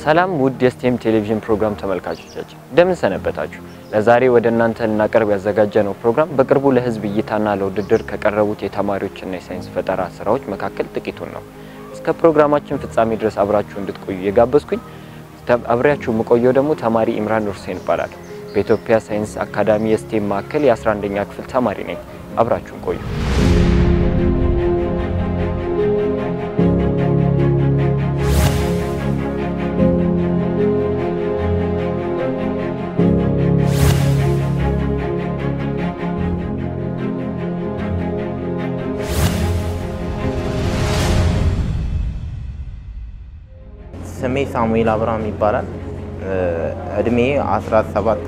ሰላም ውድ የስቴም ቴሌቪዥን ፕሮግራም ተመልካቾቻችን እንደምን ሰነበታችሁ? ለዛሬ ወደ እናንተ ልናቀርብ ያዘጋጀነው ፕሮግራም በቅርቡ ለሕዝብ እይታና ለውድድር ከቀረቡት የተማሪዎችና የሳይንስ ፈጠራ ስራዎች መካከል ጥቂቱን ነው። እስከ ፕሮግራማችን ፍጻሜ ድረስ አብራችሁ እንድትቆዩ የጋበዝኩኝ አብሬያችሁ የምቆየው ደግሞ ተማሪ ኢምራን ሁሴን ይባላል። በኢትዮጵያ ሳይንስ አካዳሚ የስቴም ማዕከል የ11ኛ ክፍል ተማሪ ነኝ። አብራችሁን ቆዩ። ስሜ ሳሙኤል አብርሃም ይባላል። እድሜ 17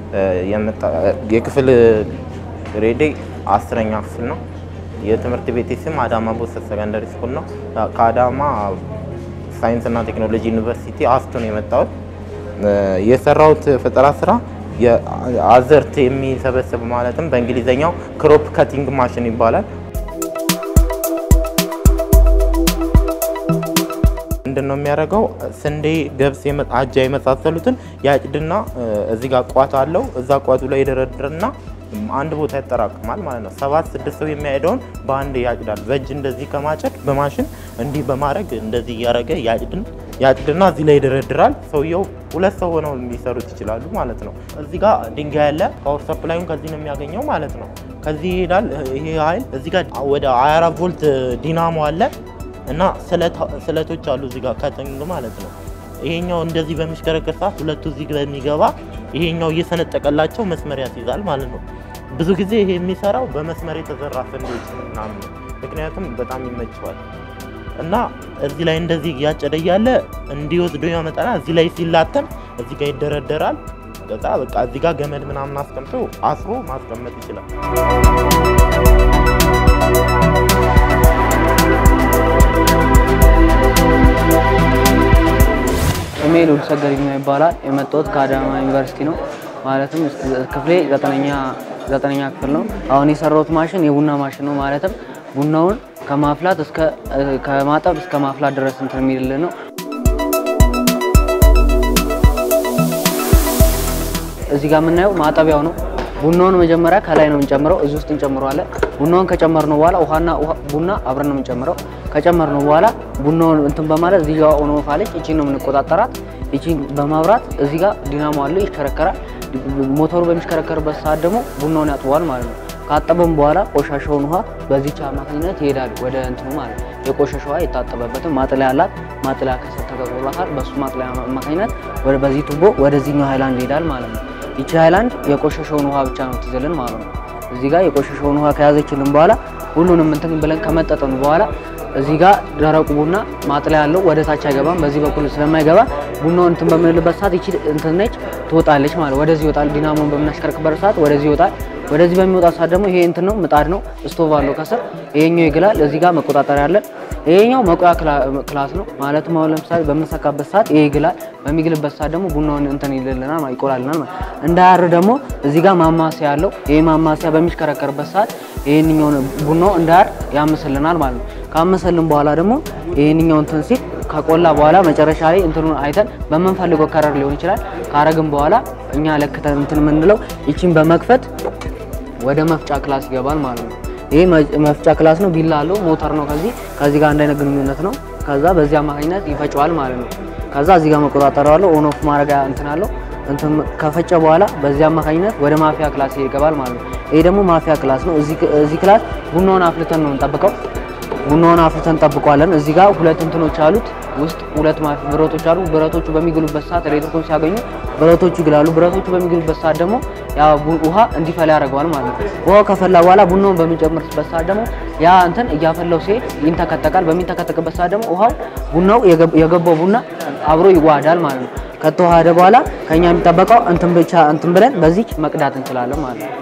የክፍል ግሬዴ አስረኛ ክፍል ነው። የትምህርት ቤቴ ስም አዳማ ቦሰት ሰከንደሪ ስኩል ነው። ከአዳማ ሳይንስና ቴክኖሎጂ ዩኒቨርሲቲ አስቶ ነው የመጣሁት። የሰራሁት ፈጠራ ስራ አዘርት የሚሰበስብ ማለትም በእንግሊዝኛው ክሮፕ ከቲንግ ማሽን ይባላል። ምንድን ነው የሚያደርገው? ስንዴ፣ ገብስ፣ አጃ የመሳሰሉትን ያጭድና እዚህ ጋር ቋት አለው። እዛ ቋቱ ላይ ይደረድርና አንድ ቦታ ያጠራቅማል ማለት ነው። ሰባት ስድስት ሰው የሚያሄደውን በአንድ ያጭዳል። በእጅ እንደዚህ ከማጨድ በማሽን እንዲህ በማድረግ እንደዚህ እያደረገ ያጭድን ያጭድና እዚህ ላይ ይደረድራል። ሰውየው ሁለት ሰው ሆነው ሊሰሩት ይችላሉ ማለት ነው። እዚህ ጋር ድንጋይ ያለ ፓወር ሰፕላዩን ከዚህ ነው የሚያገኘው ማለት ነው። ከዚህ ይሄዳል። ይሄ ኃይል እዚህ ጋር ወደ 24 ቮልት ዲናሞ አለ እና ስለቶች አሉ እዚህ ጋር ከጥንግ ማለት ነው። ይሄኛው እንደዚህ በሚሽከረከር ሰዓት ሁለቱ እዚህ በሚገባ ይሄኛው እየሰነጠቀላቸው መስመር ያስይዛል ማለት ነው። ብዙ ጊዜ ይሄ የሚሰራው በመስመር የተዘራ ስንዴዎች ምናምን ነው። ምክንያቱም በጣም ይመቸዋል እና እዚህ ላይ እንደዚህ እያጨደ እያለ እንዲወስዶ ያመጣና እዚህ ላይ ሲላተም እዚህ ጋር ይደረደራል። ከዛ በቃ እዚህ ጋር ገመድ ምናምን አስቀምጦ አስሮ ማስቀመጥ ይችላል። ስሜ ሉል ሰገድ ይባላል። የመጣሁት ከአዳማ ዩኒቨርሲቲ ነው። ማለትም ክፍሌ ዘጠነኛ ክፍል ነው። አሁን የሰራሁት ማሽን የቡና ማሽን ነው። ማለትም ቡናውን ከማፍላት እስከ ከማጠብ እስከ ማፍላት ድረስ እንትን የሚልልን ነው። እዚህ ጋር የምናየው ማጠቢያው ነው። ቡናውን መጀመሪያ ከላይ ነው የምንጨምረው፣ እዚህ ውስጥ እንጨምረዋለን። ቡናውን ከጨመርነው በኋላ ውሃና ቡና አብረን ነው የምንጨምረው። ከጨመርነው በኋላ ቡናውን እንትን በማለት እዚህ ጋር ኦን ኦፍ አለች፣ እቺን ነው የምንቆጣጠራት። እቺን በማብራት እዚህ ጋር ዲናሞ አለው፣ ይሽከረከራል። ሞተሩ በሚሽከረከርበት ሰዓት ደግሞ ቡናውን ያጥበዋል ማለት ነው። ካጠበም በኋላ ቆሻሻውን ውሃ በዚች አማካኝነት ይሄዳል ወደ እንትኑ ማለት ነው። የቆሻሻ ውሃ የታጠበበትን ማጥለያ አላት። ማጥለያ ከስር ተገጥሞላታል። በሱ ማጥለያ አማካኝነት በዚህ ቱቦ ወደዚህኛው ሃይላንድ ይሄዳል ማለት ነው። ይቺ ሃይላንድ የቆሸሸውን ውሃ ብቻ ነው ትይዝልን ማለት ነው። እዚህ ጋር የቆሸሸውን ውሃ ከያዘችልን በኋላ ሁሉንም እንትን ብለን ከመጠጠኑ በኋላ እዚህ ጋር ደረቁ ቡና ማጥለያ ያለው ወደ ታች አይገባም። በዚህ በኩል ስለማይገባ ቡናውን እንትን በምንልበት ሰዓት ይቺ እንትን ነች ትወጣለች ማለት ወደዚህ ይወጣል። ዲናሞን በምናሽከርክበት ሰዓት ወደዚህ ይወጣል። ወደዚህ በሚወጣ ሰዓት ደግሞ ይሄ እንትን ነው ምጣድ ነው፣ ስቶቭ አለው ከስር። ይሄኛው ይግላል። እዚህ ጋር መቆጣጠሪያ አለን። ይሄኛው መቆያ ክላስ ነው። ማለትም አሁን ለምሳሌ በምንሰካበት ሰዓት ይሄ ይግላል። በሚግልበት ሰዓት ደግሞ ቡናውን እንትን ይልልናል፣ ይቆላልናል ማለት እንዳያር ደግሞ እዚህ ጋር ማማሰያ አለው። ይሄ ማማሰያ በሚሽከረከርበት ሰዓት ይሄንኛውን ቡናው እንዳያር ያምስልናል ማለት ነው። ካመሰልን በኋላ ደግሞ ይሄንኛው እንትን ሲል ከቆላ በኋላ መጨረሻ ላይ እንትኑን አይተን በምንፈልገው ከረር ሊሆን ይችላል። ካረግን በኋላ እኛ ለክተን እንትን የምንለው ይቺን በመክፈት ወደ መፍጫ ክላስ ይገባል ማለት ነው። ይሄ መፍጫ ክላስ ነው። ቢላ አለው፣ ሞተር ነው። ከዚህ ከዚህ ጋር አንድ አይነት ግንኙነት ነው። ከዛ በዚህ አማካኝነት ይፈጨዋል ማለት ነው። ከዛ እዚህ ጋር መቆጣጠሪያ አለው፣ ኦን ኦፍ ማድረጊያ እንትን አለው። እንትን ከፈጨ በኋላ በዚህ አማካኝነት ወደ ማፊያ ክላስ ይገባል ማለት ነው። ይሄ ደግሞ ማፊያ ክላስ ነው። እዚህ ክላስ ቡናውን አፍልተን ነው የምንጠብቀው። ቡናውን አፍልተን እንጠብቀዋለን። እዚህ ጋር ሁለት እንትኖች አሉት ውስጥ ሁለት ብረቶች አሉ። ብረቶቹ በሚግሉበት ሰዓት ኤሌክትሪኩን ሲያገኙ ብረቶቹ ይግላሉ። ብረቶቹ በሚግሉበት ሰዓት ደግሞ ያ ውሃ እንዲፈላ ያደርገዋል ማለት ነው። ውሃው ከፈላ በኋላ ቡናውን በሚጨምርበት ሰዓት ደግሞ ያ እንትን እያፈላው ሲሄድ ይንተከተቃል። በሚንተከተቅበት ሰዓት ደግሞ ውሃው ቡናው የገባው ቡና አብሮ ይዋሃዳል ማለት ነው። ከተዋሃደ በኋላ ከኛ የሚጠበቀው እንትን ብቻ እንትን ብለን በዚች መቅዳት እንችላለን ማለት ነው።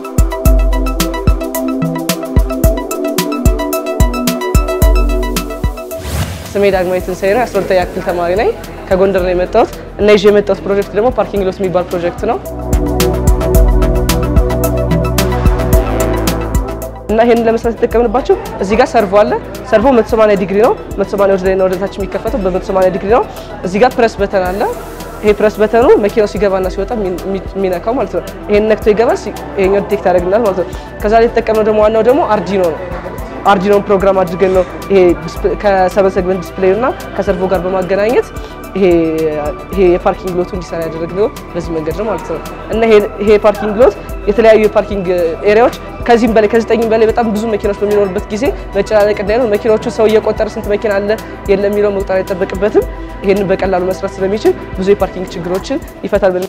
ስሜ ዳግማዊ ትንሳኤ ነው። የአስራ ሁለተኛ ክፍል ተማሪ ነኝ። ከጎንደር ነው የመጣሁት እና ይዤ የመጣሁት ፕሮጀክት ደግሞ ፓርኪንግ ሎት የሚባል ፕሮጀክት ነው። እና ይሄንን ለመስራት የተጠቀምንባቸው እዚህ ጋር ሰርቮ አለ። ሰርቮ 180 ዲግሪ ነው። 180 ወደ ላይና ወደ ታች የሚከፈተው በ180 ዲግሪ ነው። እዚህ ጋር ፕረስ በተን አለ። ይሄ ፕረስ በተኑ መኪናው ሲገባና ሲወጣ የሚነካው ማለት ነው። ይሄን ነክቶ ይገባል፣ ይሄኛው ዲቴክት ያደርግልናል ማለት ነው። ከዛ ላይ የተጠቀምነው ደግሞ ዋናው ደግሞ አርዲኖ ነው። አርዲኖን ፕሮግራም አድርገን ነው ይሄ ከሰበን ሰግመንት ዲስፕሌይ እና ከሰርቮ ጋር በማገናኘት ይሄ ይሄ የፓርኪንግ ሎቱ እንዲሰራ ያደረግነው በዚህ መንገድ ነው ማለት ነው። እና ይሄ የፓርኪንግ ሎት የተለያዩ የፓርኪንግ ኤሪያዎች ከዚህም በላይ ከዘጠኝም በላይ በጣም ብዙ መኪናዎች በሚኖርበት ጊዜ መጨናነቅ እንዳይኖር መኪናዎቹ ሰው እየቆጠረ ስንት መኪና አለ የለም የሚለው መቁጠር አይጠበቅበትም። ይሄንን በቀላሉ መስራት ስለሚችል ብዙ የፓርኪንግ ችግሮችን ይፈታል ብለን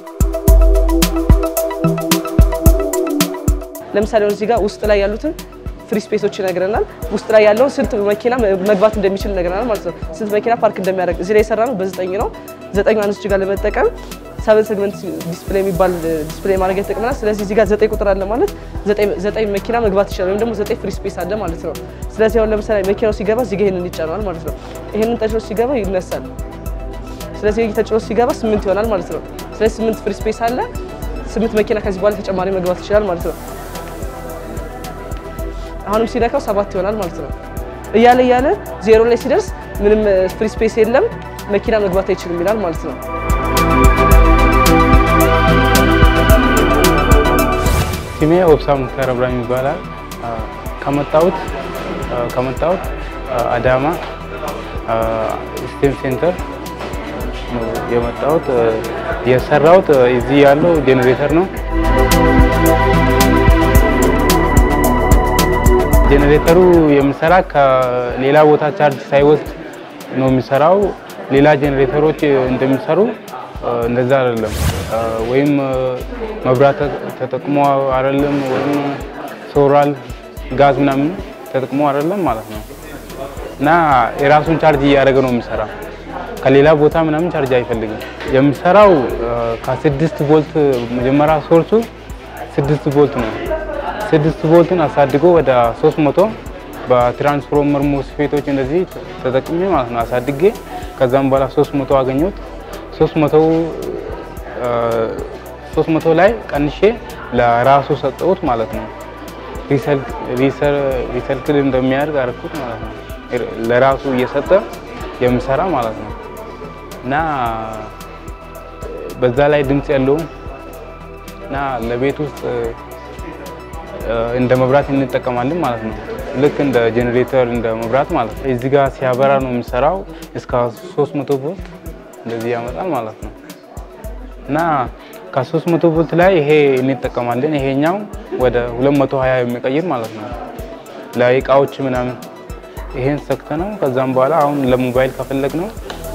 ለምሳሌ እዚህ ጋር ውስጥ ላይ ያሉትን ፍሪ ስፔሶች ይነግረናል። ውስጥ ላይ ያለውን ስንት መኪና መግባት እንደሚችል ይነግረናል ማለት ነው። ስንት መኪና ፓርክ እንደሚያደርግ እዚህ ላይ የሰራ ነው በዘጠኝ ነው። ዘጠኝ አንስች ጋር ለመጠቀም ሰቨን ሴግመንት ዲስፕሌይ የሚባል ዲስፕሌይ ማድረግ ይጠቅመናል። ስለዚህ እዚህ ጋር ዘጠኝ ቁጥር አለ ማለት ዘጠኝ መኪና መግባት ይችላል፣ ወይም ደግሞ ዘጠኝ ፍሪ ስፔስ አለ ማለት ነው። ስለዚህ አሁን ለምሳሌ መኪናው ሲገባ እዚህ ጋር ይሄንን ይጫነዋል ማለት ነው። ይሄንን ተጭኖ ሲገባ ይነሳል። ስለዚህ ይሄ ተጭኖ ሲገባ ስምንት ይሆናል ማለት ነው። ስለዚህ ስምንት ፍሪ ስፔስ አለ። ስምንት መኪና ከዚህ በኋላ ተጨማሪ መግባት ይችላል ማለት ነው። አሁንም ሲነካው ሰባት ይሆናል ማለት ነው። እያለ እያለ ዜሮ ላይ ሲደርስ ምንም ፍሪ ስፔስ የለም መኪና መግባት አይችልም ይላል ማለት ነው። ስሜ ኦብሳ ሙክታር እብራሂም ይባላል። ከመጣሁት ከመጣሁት አዳማ ስቴም ሴንተር ነው የመጣሁት። የሰራሁት እዚህ ያለው ጄኔሬተር ነው። ጄኔሬተሩ የሚሰራ ከሌላ ቦታ ቻርጅ ሳይወስድ ነው የሚሰራው። ሌላ ጄኔሬተሮች እንደሚሰሩ እንደዛ አይደለም። ወይም መብራት ተጠቅሞ አይደለም፣ ወይም ሶላር ጋዝ ምናምን ተጠቅሞ አይደለም ማለት ነው። እና የራሱን ቻርጅ እያደረገ ነው የሚሰራ። ከሌላ ቦታ ምናምን ቻርጅ አይፈልግም። የሚሰራው ከስድስት ቮልት መጀመሪያ ሶርሱ ስድስት ቮልት ነው። ስድስት ቮልትን አሳድጎ ወደ 300 በትራንስፎርመር ሞስፌቶች እንደዚህ ተጠቅሜ ማለት ነው አሳድጌ ከዛም በኋላ 300 አገኘሁት። 300 300 ላይ ቀንሼ ለራሱ ሰጠሁት ማለት ነው። ሪሰልክል እንደሚያደርግ አደረኩት ማለት ነው። ለራሱ እየሰጠ የሚሰራ ማለት ነው እና በዛ ላይ ድምፅ ያለውም እና ለቤት ውስጥ እንደ መብራት እንጠቀማለን ማለት ነው። ልክ እንደ ጄኔሬተር እንደ መብራት ማለት ነው። እዚህ ጋር ሲያበራ ነው የሚሰራው። እስከ 300 ቮልት እንደዚህ ያመጣል ማለት ነው እና ከ300 ቮልት ላይ ይሄ እንጠቀማለን። ይሄኛው ወደ 220 የሚቀይር ማለት ነው ለእቃዎች ምናምን ይሄን ሰክተ ነው። ከዛም በኋላ አሁን ለሞባይል ከፈለግ ነው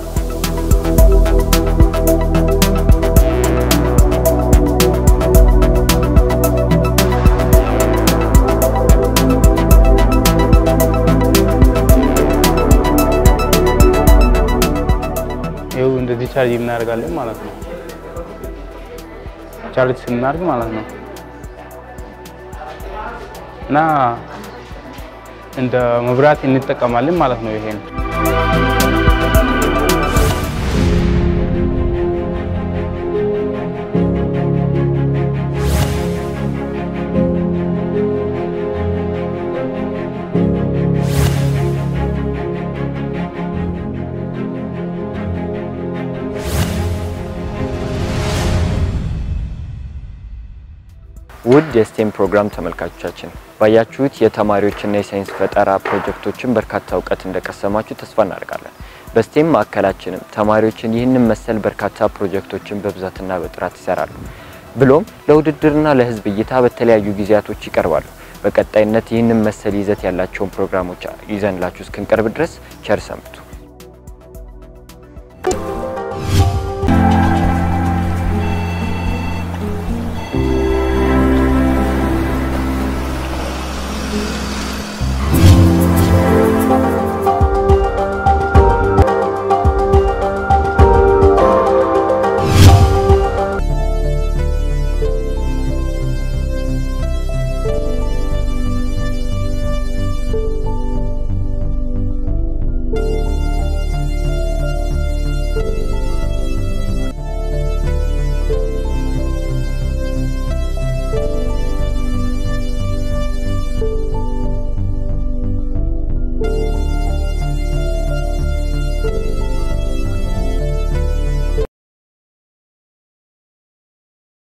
ይኸው እንደዚህ ቻርጅ እናደርጋለን ማለት ነው። ቻርጅ ስናደርግ ማለት ነው እና እንደ መብራት እንጠቀማለን ማለት ነው። ይሄን ውድ የስቴም ፕሮግራም ተመልካቾቻችን ባያችሁት የተማሪዎችና የሳይንስ ፈጠራ ፕሮጀክቶችን በርካታ እውቀት እንደቀሰማችሁ ተስፋ እናደርጋለን። በስቴም ማዕከላችንም ተማሪዎችን ይህንን መሰል በርካታ ፕሮጀክቶችን በብዛትና በጥራት ይሰራሉ። ብሎም ለውድድርና ለሕዝብ እይታ በተለያዩ ጊዜያቶች ይቀርባሉ። በቀጣይነት ይህንን መሰል ይዘት ያላቸውን ፕሮግራሞች ይዘንላችሁ እስክንቀርብ ድረስ ቸር ሰንብቱ።